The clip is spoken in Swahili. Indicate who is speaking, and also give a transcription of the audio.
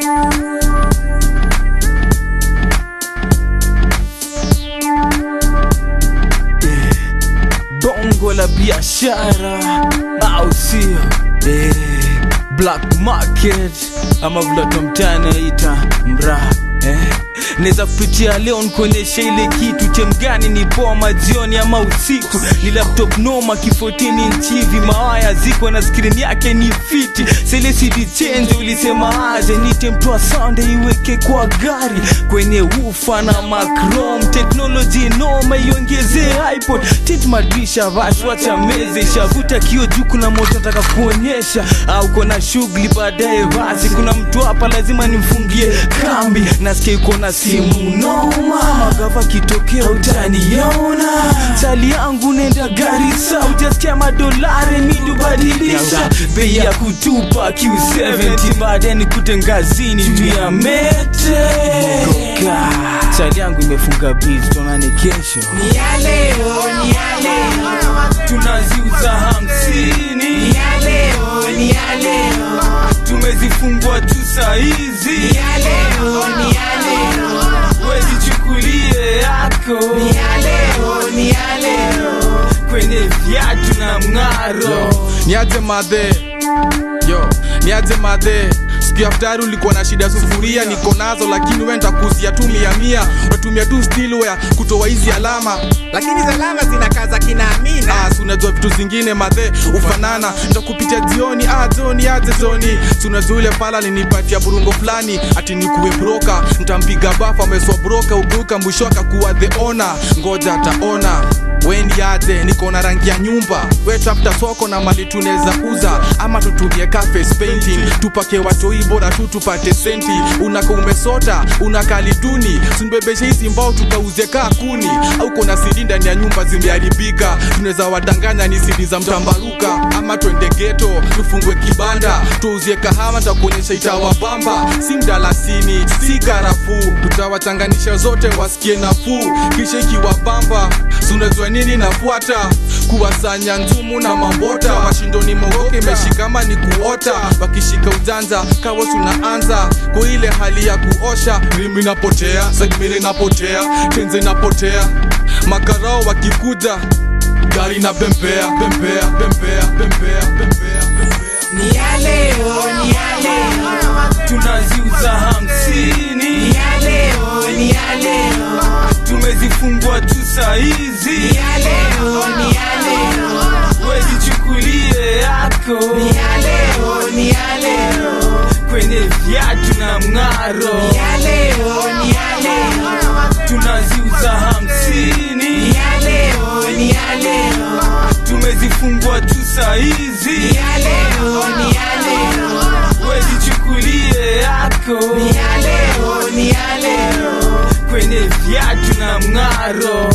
Speaker 1: bongo la biashara au sio eh, black market ama vile tomtanaita mraa eh. naweza kupitia leo nikuonyesha ile kitu chemgani ni boma jioni ama usiku ni laptop noma kifotini nchivi mawaya ziko na skrini yake ni fiti selesidi chenje ulisema aje nite mtoa sande iweke kwa gari kwenye ufa na macrom teknoloji noma iongezee ipod tit madrisha vashwacha meze shavuta kio juu kuna moto nataka kuonyesha au kona shughuli baadaye basi kuna mtu hapa lazima nimfungie kambi nasikia iko na simu noma magava kitokea utaniona chali yangu nenda garisa utasikia madolari midubadilisha bei ya kutupa q70 baadaye nikute ngazini juu ya mete Goga. chali yangu imefunga biz tonane kesho
Speaker 2: Ni ya leo, ni ya leo,
Speaker 1: tunaziuza hamsini
Speaker 2: ni ya leo, ni ya leo,
Speaker 1: tumezifungwa tu saizi
Speaker 2: ni ya leo, ni ya leo,
Speaker 1: wezichukulie yako
Speaker 2: ni ya leo, ni ya leo.
Speaker 1: kwenye viatu na mng'aro
Speaker 3: niaje madhe yo niaje madhe siku ya ftari ulikuwa na shida ya sufuria niko nazo lakini wenda kuzia tu mia mia unatumia tu stilware kutoa hizi alama
Speaker 4: lakini salama zinakaza kina Amina.
Speaker 3: Ah, si unajua vitu zingine madhe ufanana ntakupitia jioni ah, joni aje joni si unajua ule pala linipatia burungo fulani ati nikuwe broka ntampiga bafa ameswa broka uguka mwisho akakuwa the ona ngoja ataona weni aje niko na rangi ya nyumba we tafuta soko na mali tunaweza uza ama tutumie ka face painting tupake watoi bora tu tupate senti unaka umesota unakali duni sunibebeshe hizi mbao tukauze kaa kuni au kona sidi ndani ya nyumba zimeharibika tunaweza wadanganya ni sidi za mtambaruka ama twende geto tufungwe kibanda tuuzie kahawa takuonyesha itawabamba si mdalasini si karafuu tutawachanganisha zote wasikie nafuu kisha ikiwabamba Si unajua nini nafuata kuwasanya nzumu na mambota washindoni mogoke imeshikama ni kuota wakishika ujanja kawa tunaanza kwa ile hali ya kuosha rimi napotea sagmiri napotea tenze napotea makarao wakikuja gari na bembea bembea bembea bembea bembea bembea
Speaker 2: Ni ya leo, ni ya leo,
Speaker 1: tunaziuza hamsini
Speaker 2: ni ya leo, ni ya leo,
Speaker 1: tumezifungwa tu saizi
Speaker 2: ni ya leo, ni ya leo,
Speaker 1: wezichukulie yako
Speaker 2: ni ya leo, ni ya leo,
Speaker 1: kwenye viatu na mng'aro
Speaker 2: ni ya leo, ni ya leo,
Speaker 1: tunaziuza hamsini
Speaker 2: ni ya leo, ni ya leo,
Speaker 1: tumezifungwa tu saizi
Speaker 2: ni ya leo, ni ya leo,
Speaker 1: wezichukulie yako
Speaker 2: ni ya leo, ni ya leo.
Speaker 1: kwenye viatu na mng'aro